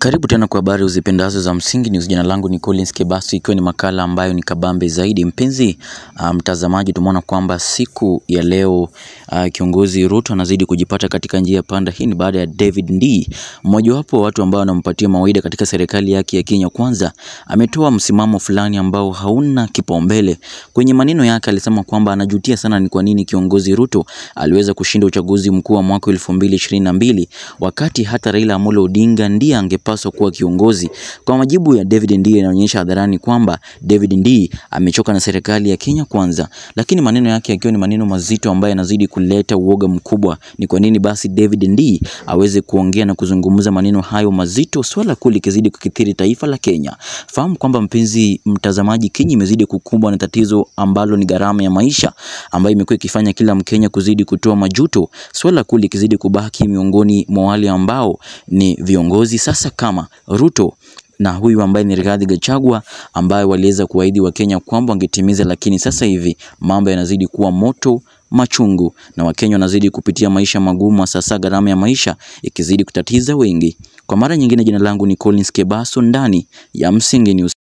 Karibu tena kwa habari uzipendazo za Msingi News. Jina langu ni Collins Kebasu, ikiwa ni makala ambayo ni kabambe zaidi. Mpenzi uh, mtazamaji, tumeona kwamba siku ya leo uh, kiongozi Ruto anazidi kujipata katika njia panda. Hii ni baada ya David Ndii, mmojawapo wa watu ambao wanampatia mawaida katika serikali yake ya Kenya Kwanza, ametoa msimamo fulani ambao hauna kipaumbele. Kwenye maneno yake alisema kwamba anajutia sana ni kwa nini kiongozi Ruto aliweza kushinda uchaguzi mkuu wa mwaka 2022 wakati hata Raila Amolo Odinga ndiye angepaswa kuwa kiongozi. Kwa majibu ya David Ndii inaonyesha hadharani kwamba David Ndii amechoka na serikali ya Kenya Kwanza, lakini maneno yake yakiwa ni maneno mazito ambayo yanazidi kuleta uoga mkubwa. Ni kwa nini basi David Ndii aweze kuongea na kuzungumza maneno hayo mazito, swala kuu likizidi kukithiri taifa la Kenya? Fahamu kwamba mpenzi mtazamaji, Kenya imezidi kukumbwa na tatizo ambalo ni gharama ya maisha ambayo imekuwa ikifanya kila Mkenya kuzidi kutoa majuto, swala kuu likizidi kubaki miongoni mwa wale ambao ni viongozi sasa kama Ruto na huyu ambaye ni Rigathi Gachagua ambaye waliweza kuahidi Wakenya kwamba wangetimiza, lakini sasa hivi mambo yanazidi kuwa moto machungu na Wakenya wanazidi kupitia maisha magumu, sasa gharama ya maisha ikizidi kutatiza wengi. Kwa mara nyingine, jina langu ni Collins Kebaso ndani ya Msingi News.